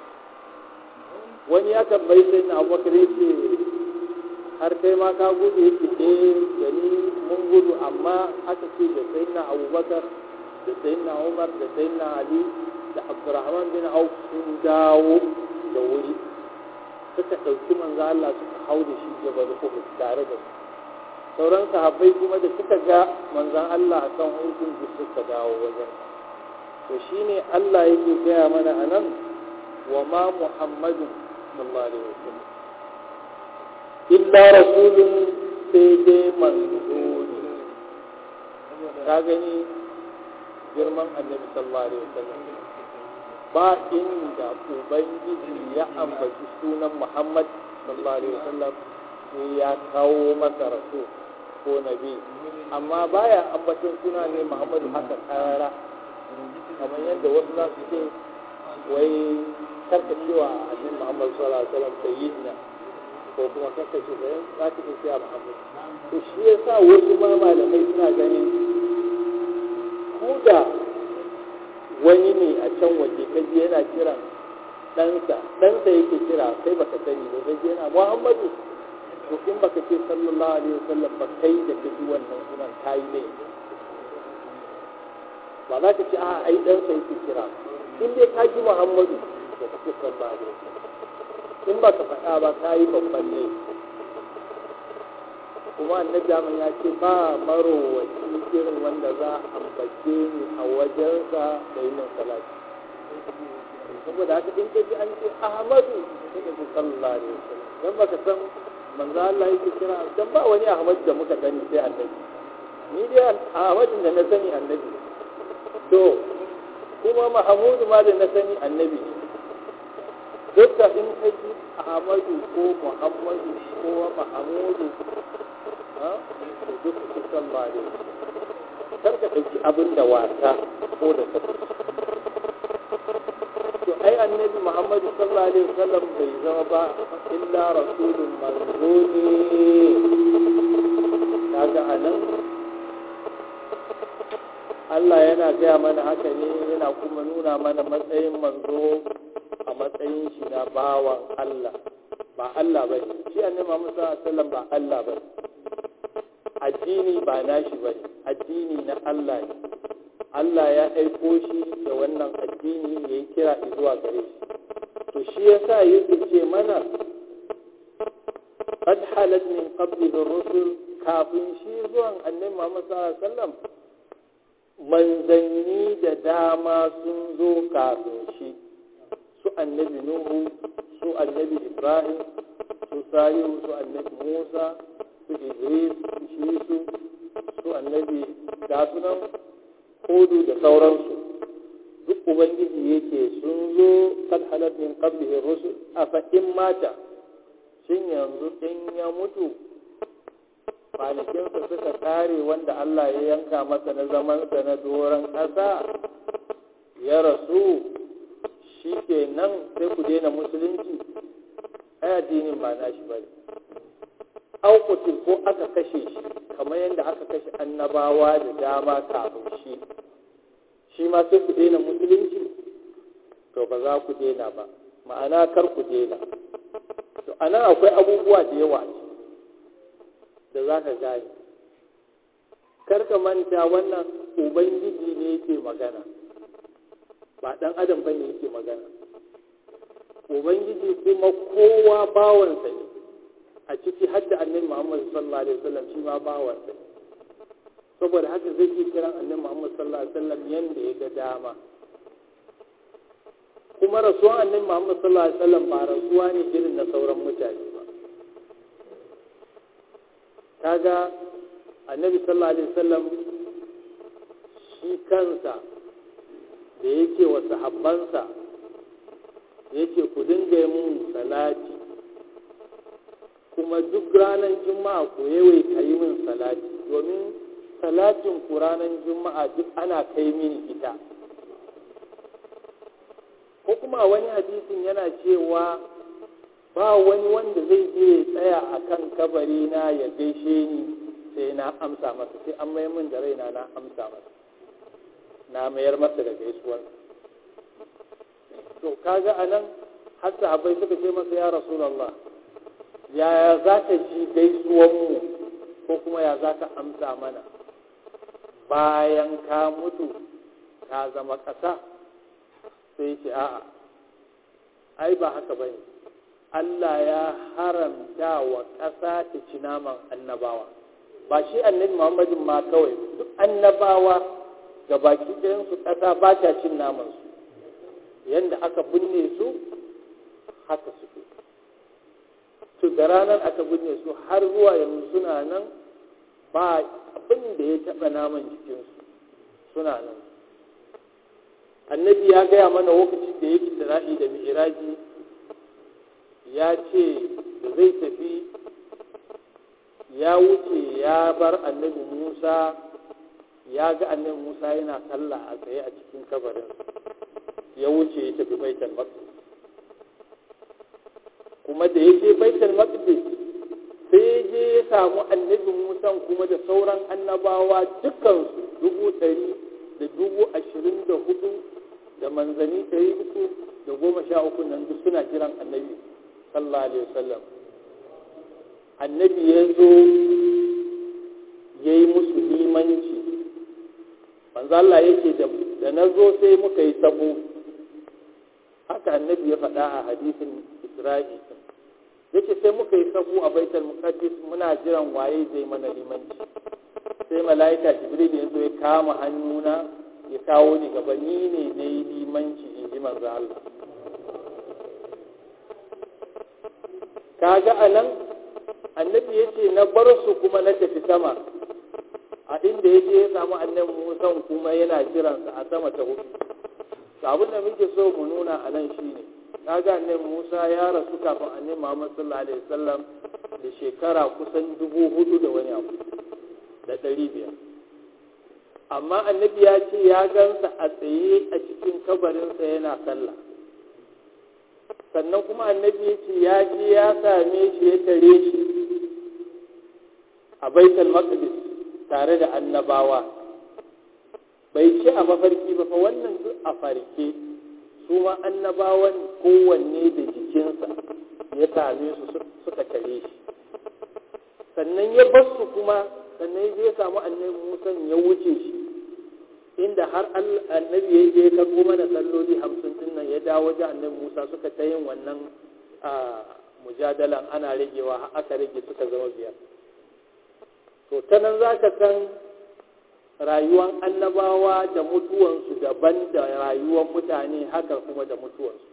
wani ya tambayi sai na abubakar yake har kai ma ka gudu yake eh da ni mun gudu amma aka ce da sai na abubakar da sai na umar da sai na ali da abdurrahman bin auf sun dawo da wuri suka ɗauki manzo Allah suka hau da shi jabal uhud tare da su sauran sahabbai kuma da suka ga manzan Allah a kan hukun su suka dawo wajen to shine Allah yake gaya mana a nan wa ma muhammadun sallallahu alaihi wasallam illa rasulun sai dai manzo ne ka gani girman annabi sallallahu alaihi wasallam ba inda ubangiji ya ambaci sunan muhammad sallallahu alaihi wasallam sai ya kawo masa rasul ko nabi amma baya ambaton suna ne muhammadu haka karara kamar yadda wasu za su ce wai karkacewa annabi Muhammad sallallahu alaihi wasallam sayyidina ko kuma karkace da za ka ce ya Muhammad to shi yasa wasu ma malamai suna ganin ko da wani ne a can waje kaji yana kiran ɗansa ɗansa yake kira kai baka sani ba kaji yana Muhammadu to in baka ce sallallahu alaihi wasallam ba kai da kaji wannan sunan kayi ne ba za ka ce a ai ɗansa yake kira in dai ka ji Muhammadu to ka ce sallallahu alaihi wasallam in baka faɗa ba kayi babban ne kuma annabi Ahmad ya ce ba marowaci irin wanda za a ambace ni a wajensa da yi min salati saboda haka in kaji an ce Ahmadu sai ka ce sallallahu alaihi wasallam dan baka san manzo Allah yake kira dan ba wani Ahmad da muka sani sai annabi ni dai Ahmadin da na sani annabi to kuma Mahmudu ma da na sani annabi dukka in kaji Ahmadu ko Muhammadu ko Mahmudu duk su san ba ne kar ka ɗauki abin da wasa ko da ka to ai annabi muhammadu sallallahu alaihi wasallam bai zama ba illa rasulun manzo ne kaga anan Allah yana gaya mana haka ne yana kuma nuna mana matsayin manzo a matsayin shi na bawan Allah ba Allah ba shi annabi Muhammad sallallahu alaihi wasallam ba Allah ba addini ba nashi ba addini na Allah ne Allah ya aiko shi da wannan addini ya yi kira zuwa gare shi to shi yasa yake ce mana qad halat min qabli rusul kafin shi zuwan annabi Muhammad sallallahu alaihi wasallam manzanni da dama sun zo kafin shi su annabi Nuhu su annabi Ibrahim su Salihu su annabi Musa su Idris shi su su annabi ga sunan hudu da sauransu duk ubangiji yake sun zo kad halat min qablihi rusul afa in mata shin yanzu in ya mutu kwanakinsa suka kare wanda Allah ya yanka masa na zamansa na doron ƙasa ya rasu shi ke nan sai ku daina musulunci ai addinin ba na shi bane aukutil ko aka kashe shi kamar yadda aka kashe annabawa da dama kafin shi shi ma sai ku daina musulunci to ba za ku daina ba ma'ana kar ku daina to anan akwai abubuwa da yawa da za ka gane kar ka manta wannan ubangiji ne yake magana ba dan adam ba ne yake magana ubangiji kuma kowa bawansa ne a ciki hadda annabi Muhammad sallallahu alaihi wasallam shi ma bawansa saboda haka zai iya kiran annabi Muhammad sallallahu alaihi wasallam yanda ya ga dama kuma rasuwan annabi Muhammad sallallahu alaihi wasallam ba rasuwa ne irin na sauran mutane ba kaga annabi sallallahu alaihi wasallam shi kansa da yake wa sahabbansa yake ku dinga yi mun salati kuma duk ranar juma'a ku yawaita yi min salati domin salatin ku ranar juma'a duk ana kai mini ita ko kuma wani hadisin yana cewa ba wani wanda zai je ya tsaya a kan kabari na ya gaishe ni sai na amsa masa sai an mayar min da raina na amsa masa na mayar masa da gaisuwar to kaga anan har sahabbai suka ce masa ya rasulullah yaya za ka ji gaisuwanmu ko kuma ya za ka amsa mana bayan ka mutu ka zama ƙasa sai ce a'a ai ba haka bane Allah ya haramta wa ƙasa ta ci naman annabawa ba shi annabi Muhammadin ma kawai duk annabawa ga baki ɗayansu ƙasa ba ta cin namansu yadda aka binne su haka suke to da ranar aka binne su har zuwa yanzu suna nan ba abin da ya taɓa naman jikinsu suna nan annabi ya gaya mana lokacin da yake tira'i da mi'iraji ya ce da zai tafi ya wuce ya bar annabi musa ya ga annabi Musa yana sallah a tsaye a cikin kabarin ya wuce ya tafi baitul maqdis kuma da ya je baitul maqdis sai ya je ya samu annabi Musa kuma da sauran annabawa dukansu dubu ɗari da dubu ashirin da hudu da manzani ɗari uku da goma sha uku nan duk suna jiran annabi sallallahu alaihi wasallam annabi ya zo ya yi musu limanci manzo Allah yake da na zo sai muka yi sabo haka annabi ya faɗa a hadisin Isra'i yace sai muka yi sabo a baitul muqaddas muna jiran waye zai mana limanci sai mala'ika jibril ya zo ya kama hannuna ya kawo ni gaba ni ne na yi limanci in ji manzo Allah kaga anan annabi ya ce na bar su kuma na tafi sama a inda ya je ya samu annabi Musa kuma yana jiransa a sama ta hudu abin da muke so mu nuna a nan shine kaga annabi Musa ya rasu kafin annabi Muhammad sallallahu alaihi wasallam da shekara kusan dubu hudu da wani abu da ɗari biyar amma annabi ya ce ya gansa a tsaye a cikin kabarinsa yana sallah sannan kuma annabi ya ce ya je ya same shi ya tare shi a baitul maqdis tare da annabawa bai ce a mafarki ba fa wannan duk a farke su ma annabawan kowanne da jikinsa ya same su suka tare shi sannan ya bar su kuma sannan ya samu annabi Musa ya wuce shi inda har annabi ya je karɓo mana salloli hamsin din nan ya dawo wajen annabi Musa suka ta yin wannan mujadalan ana ragewa har aka rage suka zama biyar to ta nan za ka san rayuwan annabawa da mutuwansu daban da rayuwan mutane haka kuma da mutuwansu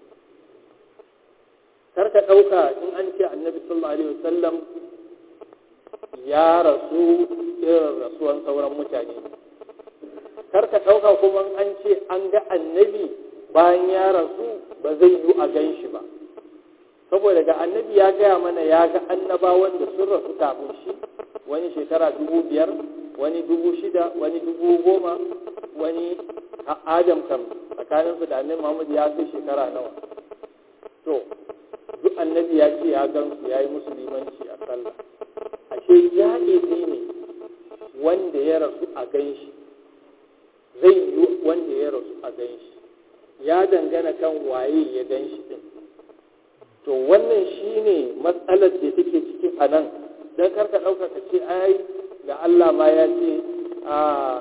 kar ka ɗauka in an ce annabi sallallahu alaihi wasallam ya rasu irin rasuwan sauran mutane kar ka ɗauka kuma an ce an ga annabi bayan ya rasu ba zai yi a gan shi ba saboda ga annabi ya gaya mana ya ga annabawan da sun rasu kafin shi wani shekara dubu biyar wani dubu shida wani dubu goma wani adam kam tsakaninsu da annabi muhammad ya kai shekara nawa to duk annabi ya ce ya gansu ya yi musu limanci a sallah ashe ja'izi ne wanda ya rasu a gan shi zai yi wanda ya rasu a gan shi ya dangana kan waye ya gan shi din to wannan shine matsalar da take cikin a nan don karka ɗauka ka ce ai da Allah ma ya ce a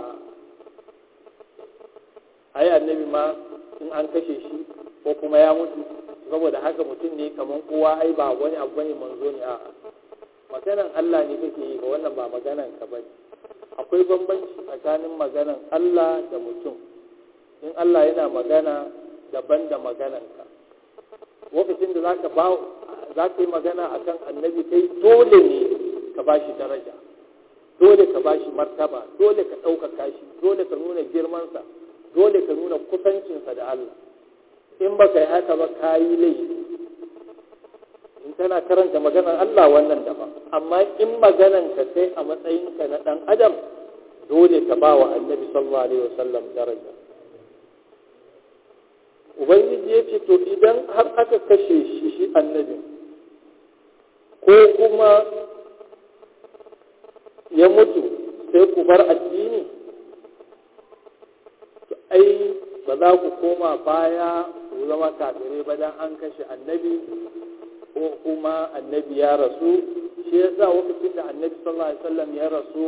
ai annabi ma in an kashe shi ko kuma ya mutu saboda haka mutum ne kamar kowa ai ba wani abu bane manzo ne a maganan Allah ne kake yi ga wannan ba maganan ka bane akwai bambanci tsakanin maganan Allah da mutum in Allah yana magana daban da maganan ka lokacin da zaka ba za ka yi magana akan annabi kai dole ne ka ba shi daraja dole ka ba shi martaba dole ka ɗaukaka shi dole ka nuna girmansa dole ka nuna kusancinsa da Allah in ba ka yi haka ba ka yi laifi in kana karanta maganar Allah wannan daban amma in maganan ka kai a matsayinka na ɗan adam dole ka ba wa annabi sallallahu alaihi wasallam daraja ubangiji ya ce to idan har aka kashe shi shi annabi ko kuma ya mutu sai ku bar addini to ai ba za ku koma baya ku zama kafirai ba dan an kashe annabi ko kuma annabi ya rasu shi yasa lokacin da annabi sallallahu alaihi wasallam ya rasu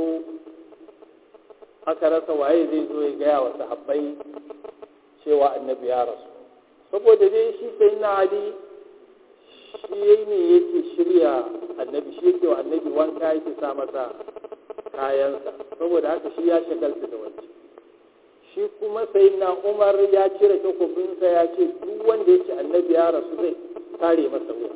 aka rasa waye zai zo ya gaya wa sahabbai cewa annabi ya rasu saboda dai shi sai na ali shi ne yake shirya annabi shi yake wa annabi wanka yake sa masa kayansa saboda haka shi ya shagalta da wancan shi kuma sai na umar ya cire takobinsa ya ce duk wanda ya ce annabi ya rasu zai kare masa wuya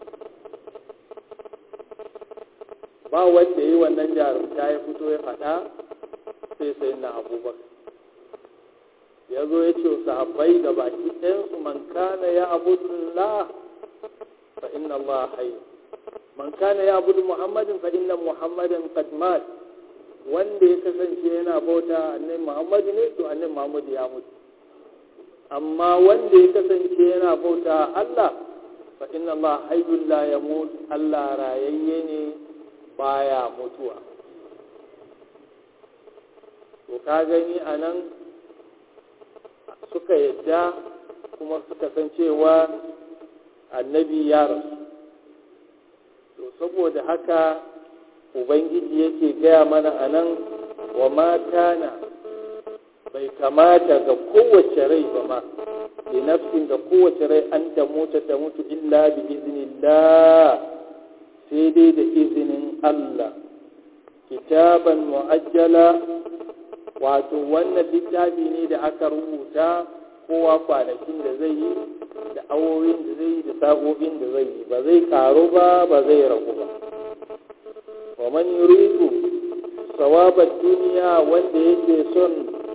ba wanda ya yi wannan jarumta ya fito ya faɗa sai sai na abubakar ya zo ya ce sahabbai da baki ɗayansu man kana ya abudullah fa inna Allah hayy man kana ya abudu muhammadin fa inna muhammadan qad mat wanda ya kasance yana bauta annabi Muhammadu ne to annabi Muhammadu ya mutu amma wanda ya kasance yana bauta Allah fa inna Allah hayyul la yamut Allah rayayye ne baya mutuwa to ka gani anan suka yadda kuma suka san cewa annabi ya rasu to saboda haka ubangiji yake gaya mana a nan wa mata na bai kamata ga kowace rai ba ma da nafsin ga kowace rai an ta mutu ta mutu illa bi iznillah sai dai da izinin Allah kitaban mu'ajjala wato wannan littafi ne da aka rubuta kowa kwanakin da zai yi da awowin da zai yi da sa'o'in da zai yi ba zai karu ba ba zai ragu ba wa man yuridu sawabar duniya wanda yake son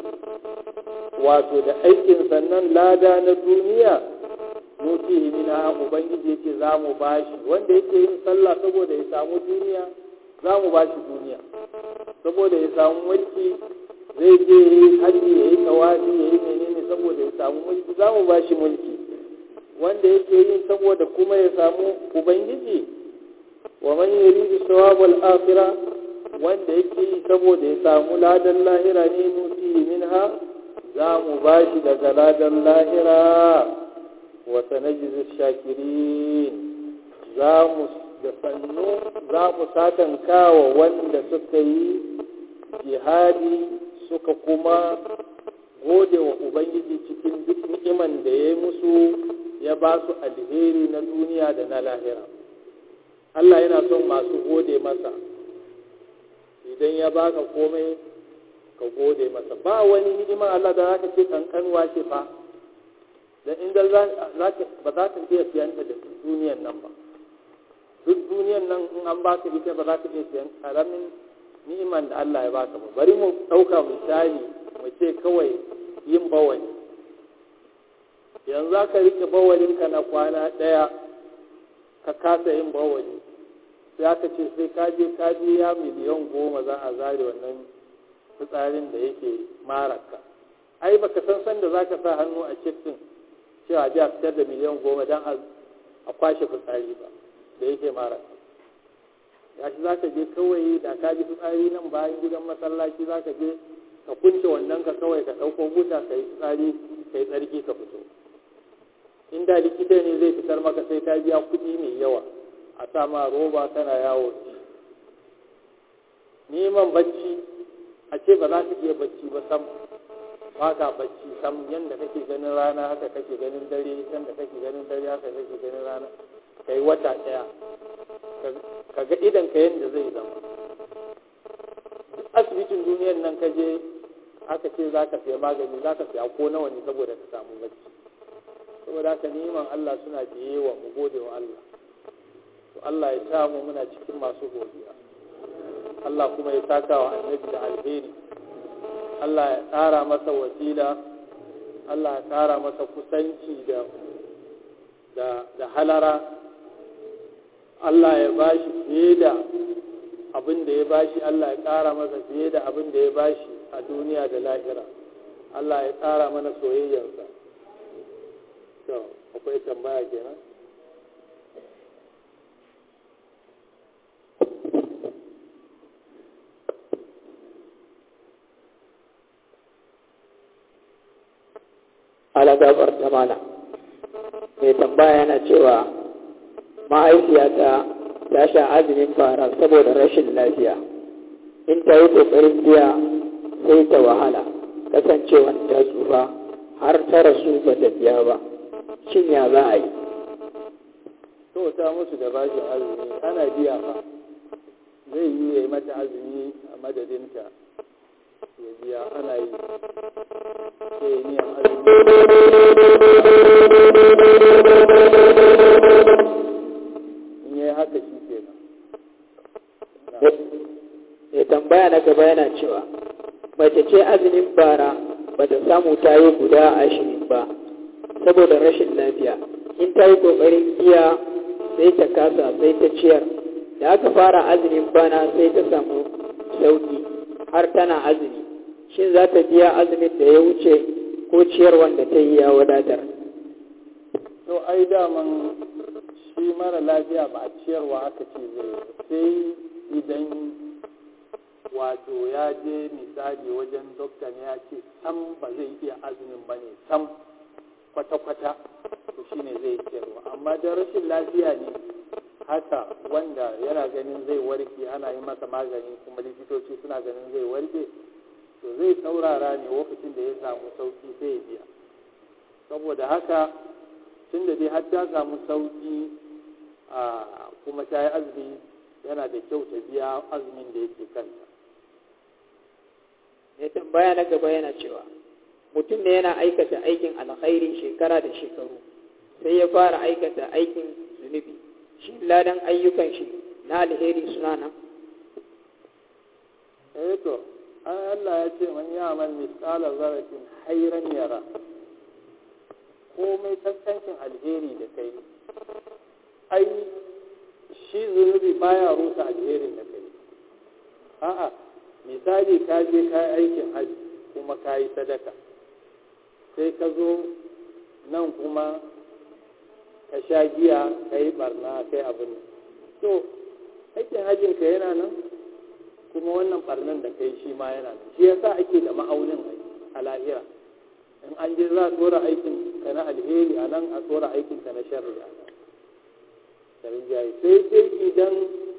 wato da aikin sannan lada na duniya nutihi mina ubangiji yake za mu bashi wanda yake yin sallah saboda ya samu duniya za mu bashi duniya saboda ya samu mulki zai je ya yi hajji ya yi tawafi ya yi menene saboda ya samu mulki za mu bashi mulki wanda yake yi saboda kuma ya samu ubangiji wa man yuridu sawabal akhirah wanda yake yi saboda ya samu ladan lahira ne nuti minha za mu bashi daga ladan lahira wa sanajzi shakirin za mu da sannu za mu satankawa wanda suka yi jihadi suka kuma gode wa ubangiji cikin duk ni'iman da ya yi musu ya ba su alheri na duniya da na lahira Allah yana son masu gode masa idan ya baka komai ka gode masa ba wani ni'ima Allah da zaka ce kankanuwa ce fa dan inda ba za ka iya siyanta da duniyan nan ba duk duniyan nan in an baka ita ba za ka iya siyan karamin ni'iman da Allah ya baka ba bari mu ɗauka misali mu ce kawai yin bawali yanzu za ka rike bawalinka na kwana ɗaya ka kasa yin bawali sai aka ce sai ka je ka biya miliyan goma za a zare wannan fitsarin da yake maraka ai baka san sanda za ka sa hannu a cikin cewa ji a fitar da miliyan goma don a kwashe fitsari ba da yake maraka ya shi za ka je kawai da ka ji fitsari nan bayan gidan masallaci za ka je ka kunce wannan ka kawai ka ɗauko buta ka yi fitsari ka yi tsarki ka fito inda likita ne zai fitar maka sai ka biya kuɗi mai yawa a sa ma roba tana yawo neman bacci a ce ba za ka iya bacci ba sam ba ka bacci sam yadda kake ganin rana haka kake ganin dare yadda kake ganin dare haka kake ganin rana ka yi wata ɗaya ka ga idan ka yadda zai zama duk asibitin duniyar nan ka je aka ce za ka siya magani za ka siya ko nawa ne saboda ka samu bacci saboda haka neman Allah suna biye wa mu gode wa Allah to Allah ya sa mu muna cikin masu godiya Allah kuma ya saka wa annabi da alheri Allah ya ƙara masa wasila Allah ya ƙara masa kusanci da da da halara Allah ya bashi fiye da abin da ya bashi Allah ya ƙara masa fiye da abin da ya bashi a duniya da lahira Allah ya ƙara mana soyayyarsa to akwai tambaya kenan alagabar ta mana mai tambaya yana cewa mahaifiyata ta sha azumin fara saboda rashin lafiya in ta yi ƙoƙarin biya sai ta wahala kasancewan ta tsufa har ta rasu ba ta biya ba shin ya za a yi to ta musu da bashin azumi ana biya fa zai yi ya yi mata azumi a madadinta ya biya ana yi sai yi niyan azumi in yi haka shi ke mai tambaya na gaba yana cewa mace ce azumin bara ba ta samu ta yi guda ashirin ba saboda rashin lafiya in ta yi ƙoƙarin biya sai ta kasa sai ta ciyar da aka fara azumin bana sai ta samu sauki har tana azumi shin za ta biya azumin da ya wuce ko ciyar wanda ta yi ya wadatar to ai daman shi mara lafiya ba a ciyarwa aka ce zai sai idan wato ya je misali wajen dokta ne ya ce sam ba zai iya azumin ba ne sam kwata-kwata to shi ne zai ciyarwa amma da rashin lafiya ne haka wanda yana ganin zai warke ana yi masa magani kuma likitoci suna ganin zai warke to zai saurara ne lokacin da ya samu sauki sai ya biya saboda haka tun da dai har ta samu sauki a kuma ta yi azumi yana da kyau ta biya azumin da yake kanta mai tambaya na gaba yana cewa mutum ne yana aikata aikin alkhairi shekara da shekaru sai ya fara aikata aikin zunubi shi ladan ayyukan shi na alheri suna nan eh to Allah ya ce man ya'mal misqala zarratin khairan yara komai kaskancin alheri da kai ai shi zunubi baya rusa alherin da kai a'a misali ka je ka yi aikin haji kuma ka yi sadaka sai ka zo nan kuma ka sha giya ka yi barna kai abin to aikin hajjin ka yana nan kuma wannan barnan da kai shi ma yana nan shi yasa ake da ma'aunin a lahira in an je za a tsora aikin ka na alheri a nan a tsora aikin ka na sharri a nan sai dai idan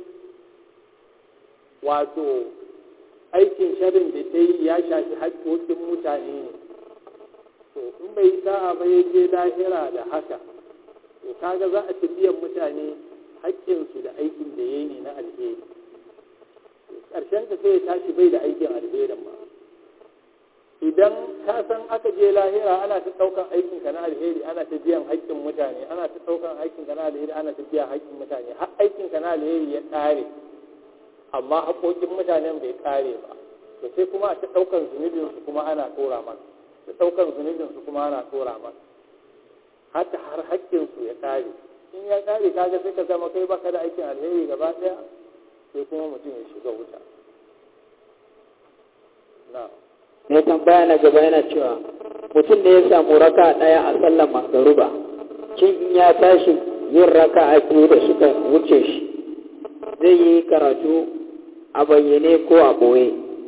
wato aikin sharrin da ta yi ya shafi haƙƙoƙin mutane ne to in bai sa'a ba ya je lahira da haka to kaga za a biyan mutane haƙƙinsu da aikin da ya yi ne na alheri ƙarshen ka sai ya tashi bai da aikin alherin ma idan ka san aka je lahira ana ta ɗaukan aikin ka na alheri ana ta biyan haƙƙin mutane ana ta ɗaukan aikin ka na alheri ana ta biyan haƙƙin mutane har aikin ka na alheri ya ƙare amma haƙoƙin mutanen bai ƙare ba to sai kuma a ta ɗaukan zunubin su kuma ana tora maka ta ɗaukan zunubin su kuma ana tora maka hata har haƙƙin su ya ƙare in ya ƙare kaga sai ka zama kai baka da aikin alheri gaba ɗaya sai kuma mutum ya shiga wuta na'am mai tambaya na gaba yana cewa mutum ne ya samu raka ɗaya a sallar magaruba shin in ya tashi yin raka a biyu da suka wuce shi zai yi karatu a bayyane ko a ɓoye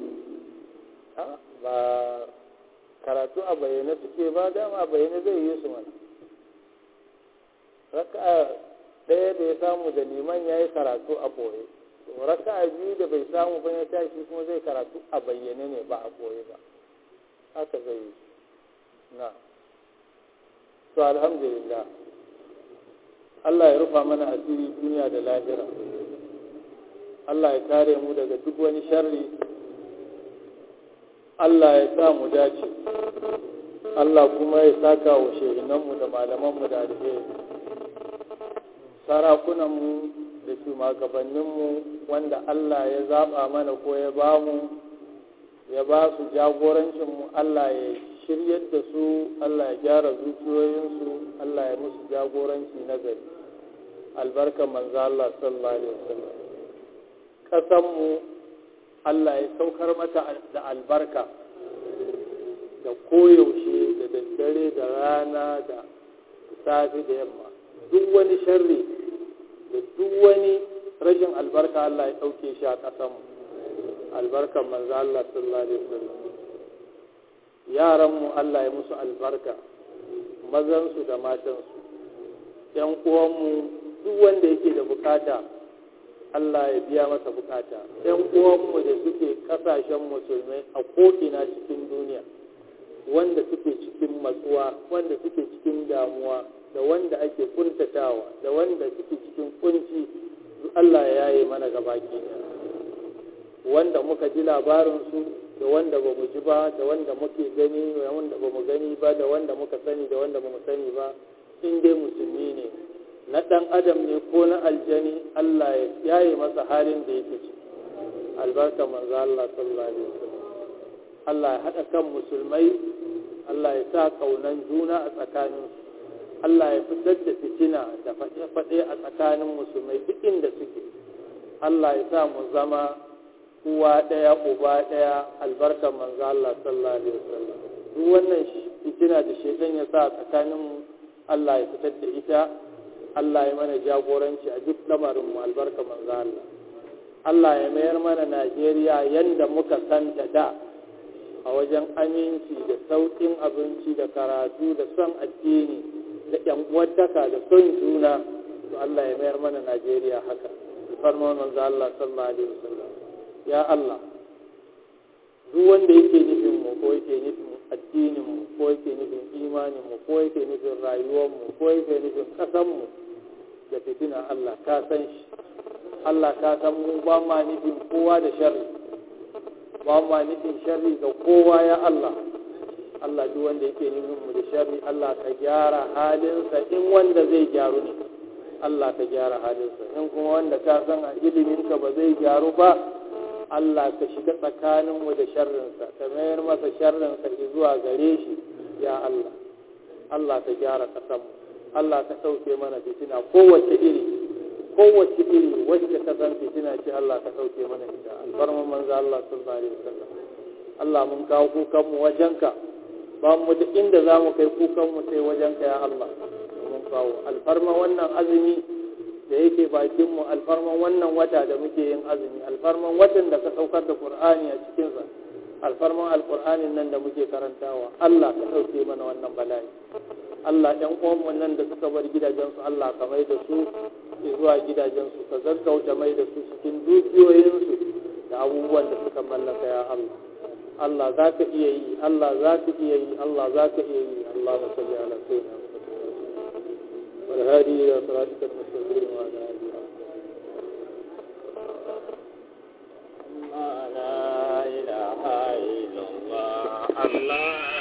ba karatu a bayyane suke ba dama a bayyane zai yi su mana raka ɗaya da ya samu da liman ya yi karatu a ɓoye raka a biyu da bai samu ba ya tashi kuma zai karatu a bayyane ne ba a ɓoye ba haka zai yi na to alhamdulillah Allah ya rufa mana asiri duniya da lahira Allah ya kare mu daga duk wani sharri Allah ya sa mu dace Allah kuma ya saka wa shehinanmu da malamanmu da alheri sarakunanmu da shugabanninmu wanda Allah ya zaɓa mana ko ya ba mu ya ba su jagorancinmu Allah ya shiryar da su Allah ya gyara zuciyoyinsu Allah ya musu jagoranci na gari albarkar manzo Allah sallallahu alaihi wasallam kasanmu Allah ya saukar mata da albarka da koyaushe da daddare da rana da safe da yamma duk wani sharri da duk wani rashin albarka Allah ya ɗauke shi a ƙasanmu albarkan manzo Allah sallallahu alaihi wasallam yaranmu Allah ya musu albarka mazansu da matansu ‘yan uwanmu duk wanda yake da bukata Allah ya biya masa bukata ‘yan uwanmu da suke ƙasashen musulmai a ko'ina cikin duniya wanda suke cikin matsuwa wanda suke cikin damuwa da wanda ake kuntatawa da wanda suke cikin kunci Allah ya yaye mana gabaki wanda muka ji labarinsu da wanda ba mu ji ba da wanda muke gani da wanda ba mu gani ba da wanda muka sani da wanda ba mu sani ba in dai musulmi ne na ɗan adam ne ko na aljani Allah ya yaye masa halin da yake ci albarka manzo Allah sallallahu alaihi wasallam Allah ya haɗa kan musulmai Allah ya sa kaunan juna a tsakaninsu Allah ya fitar da fitina da faɗe-faɗe a tsakanin musulmai duk inda suke Allah ya sa mu zama uwa ɗaya uba ɗaya albarkar manzo Allah sallallahu alaihi wasallam duk wannan fitina da shedan ya sa tsakaninmu Allah ya fitar da ita Allah ya mana jagoranci a duk lamarin mu albarka manzo Allah Allah ya mayar mana Najeriya yanda muka santa da a wajen aminci da sauƙin abinci da karatu da son addini da ƴan uwantaka da son juna to Allah ya mayar mana Najeriya haka farman manzo Allah sallallahu alaihi wasallam ya Allah duk wanda yake nufin mu ko yake nufin addinin mu ko yake nufin imanin mu ko yake nufin rayuwar mu ko yake nufin kasan mu da fitina Allah ka san shi Allah ka san mu ba ma nufin kowa da sharri ba ma nufin sharri ga kowa ya Allah Allah duk wanda yake nufin mu da sharri Allah ka gyara halinsa in wanda zai gyaru ne Allah ka gyara halinsa in kuma wanda ka san a iliminka ba zai gyaru ba Allah ka shiga tsakaninmu da sharrinsa ka mayar masa sharrinsa zuwa gare shi ya Allah Allah ka gyara ƙasanmu Allah ka ɗauke mana fitina kowace iri kowace iri wacce ka san fitina ce Allah ka ɗauke mana ita alfarman manzo Allah sallallahu alaihi wasallam Allah mun kawo kukanmu wajenka ba mu da inda za mu kai kukanmu sai wajenka ya Allah mun kawo alfarman wannan azumi da yake bakinmu alfarman wannan wata da muke yin azumi alfarman watan da ka saukar da qur'ani a cikinsa alfarman alqur'anin nan da muke karantawa Allah ka ɗauke mana wannan bala'i Allah ɗan uwanmu nan da suka bar gidajensu Allah ka mai da su zuwa gidajensu ka gaggauta mai da su cikin dukiyoyinsu da abubuwan da suka mallaka ya Allah Allah za ka iya yi Allah za ka iya yi Allah za ka iya yi Allah salli ala sayyidina والهادي إلى صراطك المستقيم وعلى آله لا إله إلا الله الله